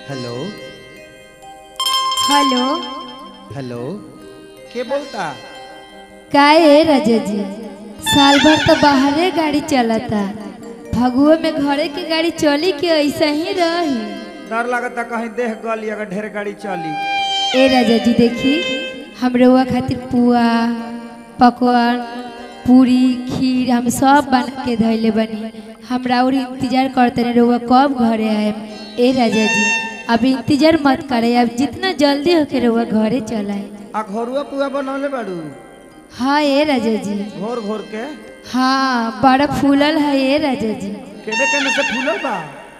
Hello hello hello के बोलता का है राजा जी साल भर तो बाहरे गाड़ी चलता फगुआ में घरे के गाड़ी चली के ऐसा ही रही डर लगता कहीं देह गली अगर ढेर गाड़ी चली ए राजा जी देखी हम रउआ खातिर पुआ पकवान पूरी खीर हम सब बना के धैले बनी हमरा और इंतजार करते रहे रउआ कब घरे आए ए राजा जी अब इंतजार मत करे अब जितना जल्दी होके रउआ घरे चलाए आ घरुआ पुआ बनौले बाड़ू हाँ ए राजा जी घोर घोर के हाँ बड़ा फूलल है ए राजा जी केने केने से फूलल बा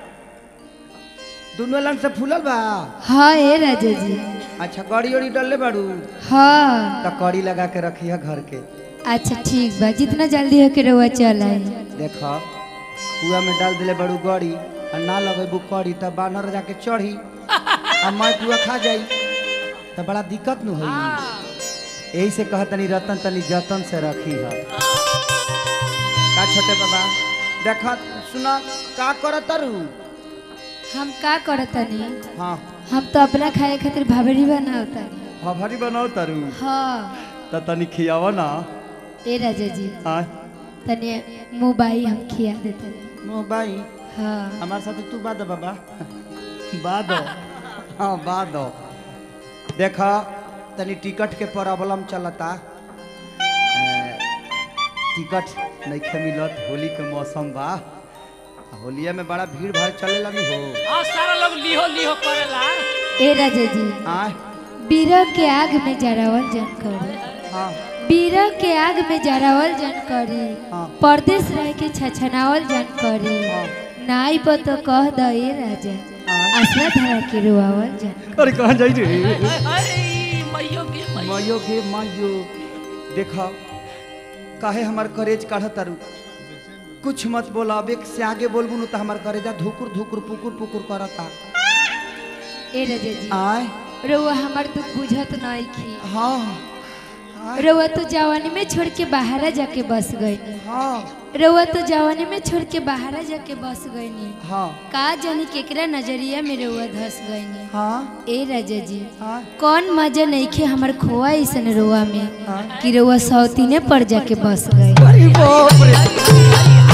दुनू लन से फूलल बा हाँ ए राजा जी अच्छा कड़ी उड़ी डलले बाड़ू हाँ तो कड़ी लगा के रखी है घर के अच्छा ठीक बा जितना जल्दी होके रउआ चलाए देखो कुआ में डाल दिले बड़ू गड़ी आ ना लगेबू कड़ी तब बानर जाके चढ़ी आ मैं कुआ खा जाई तो बड़ा दिक्कत न होई यही से कह तनी रतन तनी जतन से रखी है का छोटे बाबा देखा सुना का कर तरू हम का करतनी हाँ हम तो अपना खाए खातिर भाभरी बनावतनी हमारी बनाओ तरू हाँ तो तनी खियावा ना ए राजा जी हाँ तनी मोबाइल हम खिया देते भाई हाँ हमारे साथ तू बाद बाबा बाद हाँ बाद देखा तनी टिकट के प्रॉब्लम चलता ए, टिकट नहीं मिलत होली के मौसम बा आ होलिया में बड़ा भीड़ भाड़ चलेला नहीं हो हाँ सारा लोग लिहो लिहो करेला ए राजा जी आय बीरह के आग में जरावल जन करी हाँ बीरह के आग में जरावल जन करी हाँ। परदेश रह के छछनावल जन करी हाँ। नाई पर तो कह द ए राजा हाँ। आसरा धरा के रोआवल जन अरे कहाँ जाई रे अरे मैयो के मैयो मायो गे मायो देखा काहे हमार करेज काढ़ तारू कुछ मत बोला अब एक से आगे बोलबू न तो हमार करेजा धुकुर धुकुर पुकुर पुकुर करता ए राजा जी आय रउआ हमार दुख बुझत नहीं की हाँ आय, रउआ तो जवानी में छोड़ के बाहर जाके बस गई हाँ रउआ तो जवानी में छोड़ के बाहर जाके बस गई हाँ का जानी केकरा नजरिया में रउआ धस गई हाँ ए राजा जी हाँ कौन मजा नहीं खे हमार खोआ ऐसन रोआ में हाँ। कि रउआ सौतीने पर जाके बस गई अरे बाप रे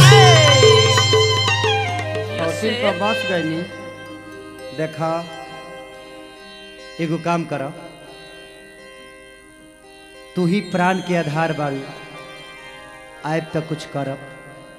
सौतीन पर बस गईनी देखा एगो काम कर तू ही प्राण के आधार बारू आयब तो कुछ करब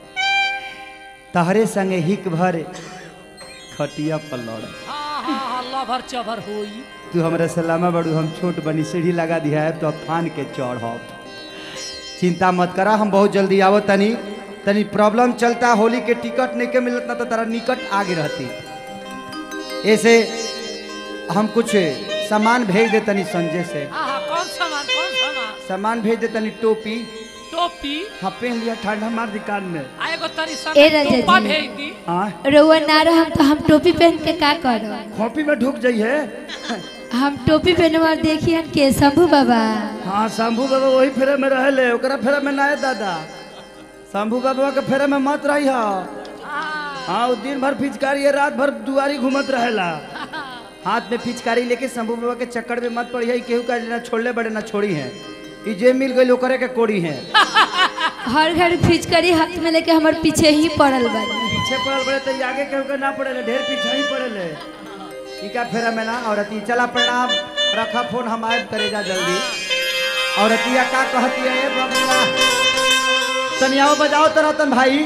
तहरे संगे हिक भर खटिया पर लड़ हाँ हाँ हाँ लभर चभर होई तू हमरा सलामा बड़ू हम छोट बनी सीढ़ी लगा दिया है तो फान के चढ़ब चिंता मत करा हम बहुत जल्दी आवो तनी तनी प्रॉब्लम चलता होली के टिकट नहीं के मिलत ना तो तारा निकट आगे रहती ऐसे हम कुछ सामान भेज दे तनी संजय से हाँ हाँ कौन सामान कौन सामान सामान भेज दे तनी टोपी टोपी हाँ पहन लिया ठंडा मार दुकान में आएगो तरी ए समय राजा टोपा जी। भेज दी हाँ रउआ ना रहम तो हम टोपी पहन के का करब कॉपी में ढुक जाइए हम टोपी पहनवा देखिए के शंभू बाबा हाँ शंभू बाबा वही फेरे में रहले ओकरा फेरे में ना है दादा शंभू बाबा के फेरे में मत रही हो हाँ वो दिन भर पिचकारी है रात भर दुआरी घूमत रहेला हाथ में पिचकारी लेके शंभू बाबा के चक्कर में मत पड़ी है केहू का ना छोड़ले बड़े ना छोड़ी है ई जे मिल गई ओकरे के कोड़ी है हर घर फिचकरी हाथ में लेके हमार पीछे ही पड़ल बानी पीछे पड़ल बड़े तो ई आगे केहू के ना पड़े ढेर पीछे ही पड़े ई का फेरा में ना औरती चला प्रणाम रखा फोन हम आयब करेगा जल्दी औरतिया का कहती है ए बबुआ तनियाओ बजाओ तो रतन भाई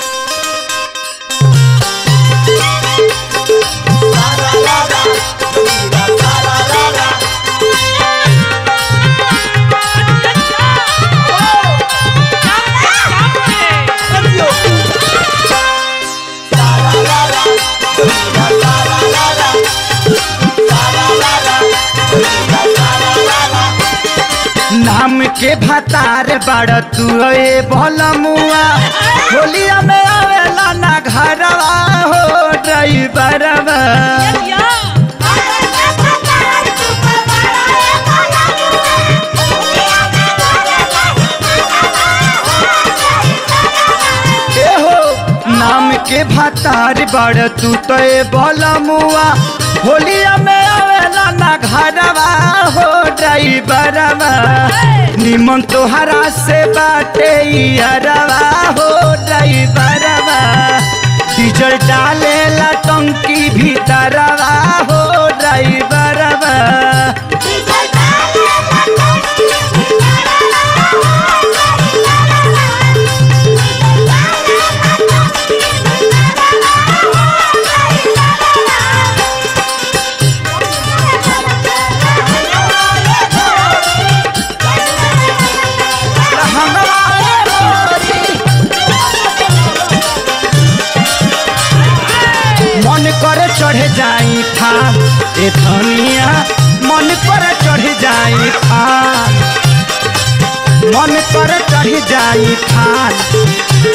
नाम के भतार बड़ तू ए भलमुआ होलिया में आवेला ना घरवा हो ड्राइवरवा ए हो नाम के भतार बड़ तू तो ए भलमुआ होलिया में आवेला ना घरवा हो ड्राइवरवा निमन तोहरा से बाटे यारवा हो ड्राइवरवा डीजल डालेला टंकी भीतरवा हो ड्राइवरवा मन करे चढ़ जाई था ए धनिया मन करे चढ़ जाई था मन करे चढ़ जाई था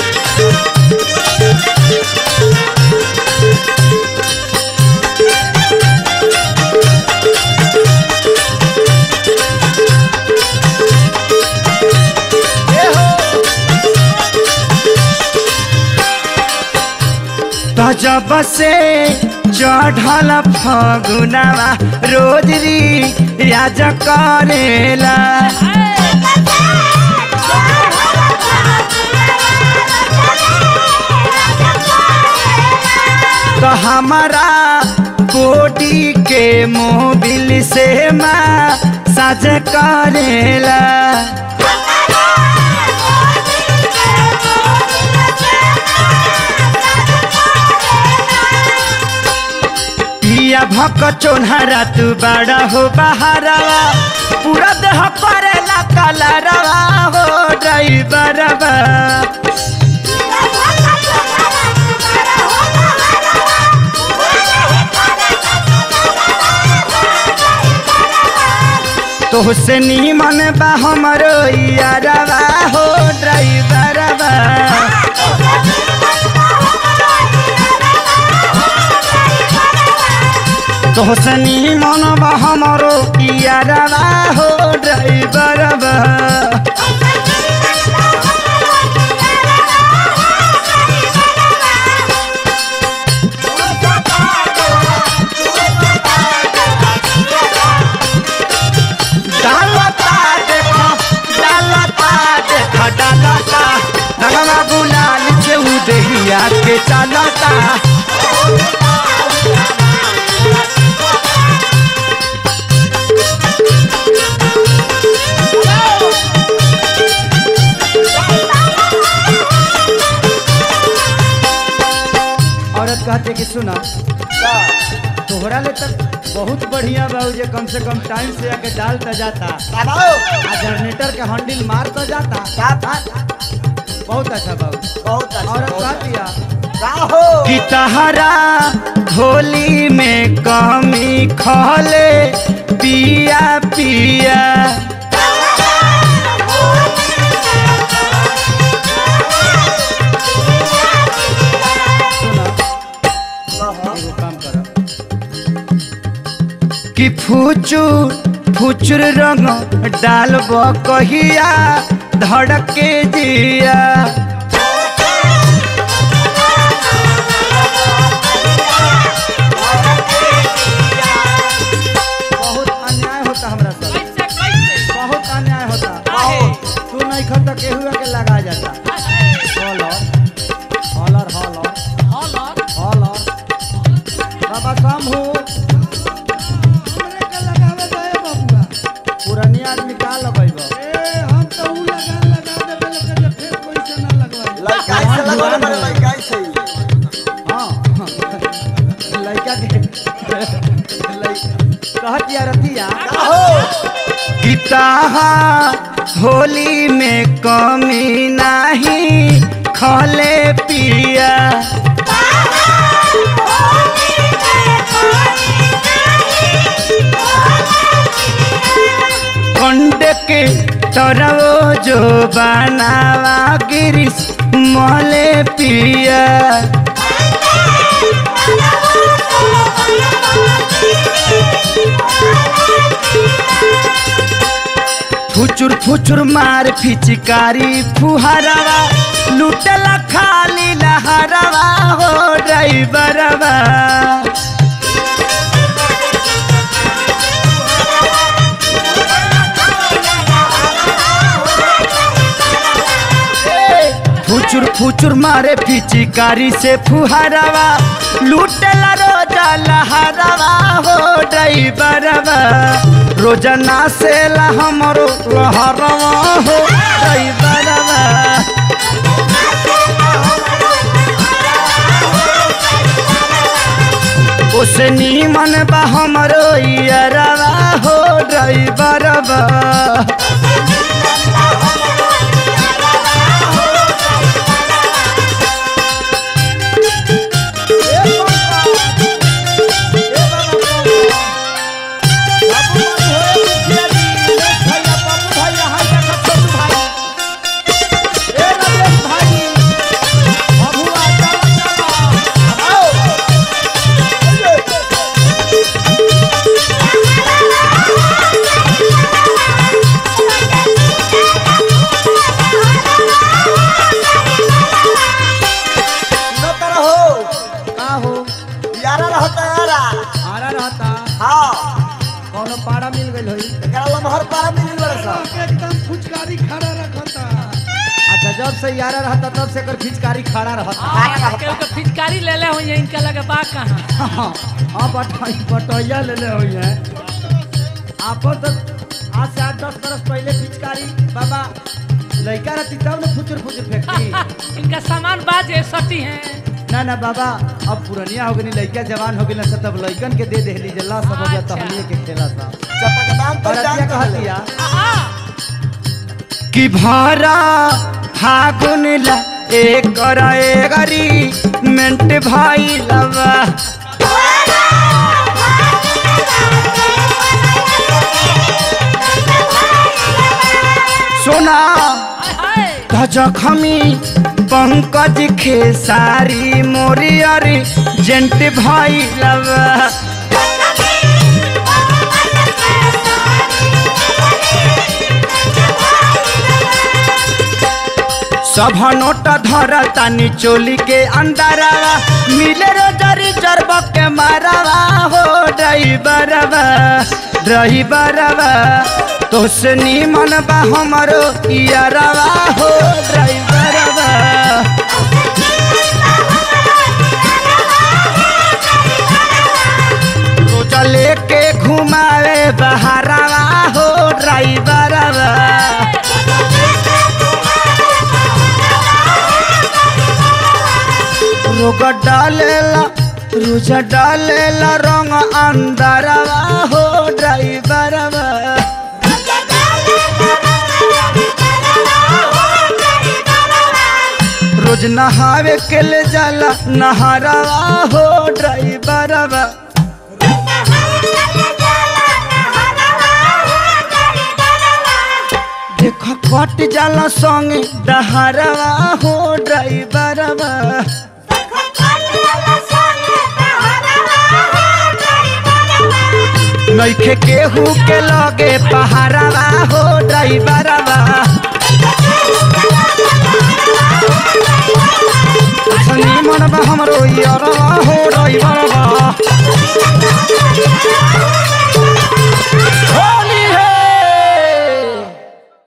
जब से चढ़ल फगुनवा रोज री राज करेला तो हमारा बॉडी के मोबिल से माँ साज करेला पिया भक चोन्हरा तू बड़ा हो बहारवा पूरा देह करेला कलरवा हो ड्राइवरवा तोहसे नीमन बा हमरो यारवा हो ड्राइवरवा तोहसे नीमन बा हमरो यारवा हो ड्राइवरवा डालता देखो डालता देखो डालता रंगवा गुलाल से उदहिया के चलता औरत कहते कि सुना तोहरा ले तक बहुत बढ़िया बा जे कम से कम टाइम से आके डाल त जाता आ जनरेटर के हैंडल मार तो जाता बहुत अच्छा बाबू बहुत औरत कह दिया राहो कि तहरा होली में कमी खले पिया पिया सुना एगो काम कर कि फुचुर फुचुर रंग डालब कहिया धड़के जिया बहुत अन्याय होता हमरा साथ कैसे कैसे बहुत अन्याय होता काहे? तू नहीं खत केहुआ के लगा जाता हॉलर हॉलर हॉलर हॉलर हॉलर बाबा कम हो हमरे के लगावे दे बबुआ पुरानी आदमी का लगेब ए हम तो ऊ लगा लगा देबे लेकिन जे फिर कोई से ना लगवाई लड़का से लगवाने वाले लड़का से ही हाँ लड़का के कहत या रतिया गीता होली में कमी नहीं खले पिया कंड के तरवो जो बनावा गिरिश मले पिया फुचुर फुचुर मार फिचकारी फुहरवा लुटला खाली लहरवा हो ड्राइवरवा फुचुर फुचुर मारे पिचकारी से फुहारवा लूटेला रोजा लहरवा हो ड्राइवरवा रोजाना से ला हमरो लहरवा हो ड्राइवरवा ओसे नीमन बा हमरो यारवा हो ड्राइवरवा का हो यारा रहता यारा आरा रहता हाँ कोनो पाड़ा मिल गइल होई एकरा लमहर पारा मिलिल बड़ा सा एकदम फुचकारी खड़ा रखता अच्छा जब से यारा रहता तब से कर फिचकारी खड़ा रहता हाँ, केहू के फिचकारी ले ले हुई इनका लगे बा कहाँ हाँ बटाई बटैया ले ले हुई है आप तो आज से आठ दस बरस पहले पिचकारी बाबा लड़का रहती तब ना फुचुर फुचुर फेंकती इनका सामान बाजे सटी हैं ना ना बाबा अब पुरनिया हो गई लड़का जवान हो गई ना सब लड़कन के दे देली जल्ला सब हो जाता अच्छा। हमनी के खेला था चपकदाम और पहचान अतिया कर ले कहतिया आ, कि भारा फागुन ला एक एगरी मेंट भाई लवा सोना हाय, हाय। जखमी पंकज खेसारी मोरियरी जेंट भाई लवा सब नोट धर तानी चोली के अंदरवा मिले रोजरी जरब के मारवा हो ड्राइवरवा ड्राइवरवा तो से नीमन बा हमरो यारवा हो ड्राइवरवा रोजा लेके घुमावे बहारवा हो ड्राइवरवा रोग डालेला रुझ डालेला रंग अंदरवा हो ड्राइवरवा रोज नहावे के ले जाला नहरवा हो ड्राइवरवा देख कट जाला संगे दहरवा हो ड्राइवरवा नइखे केहू के लगे पहाड़वा हो ड्राइवरवा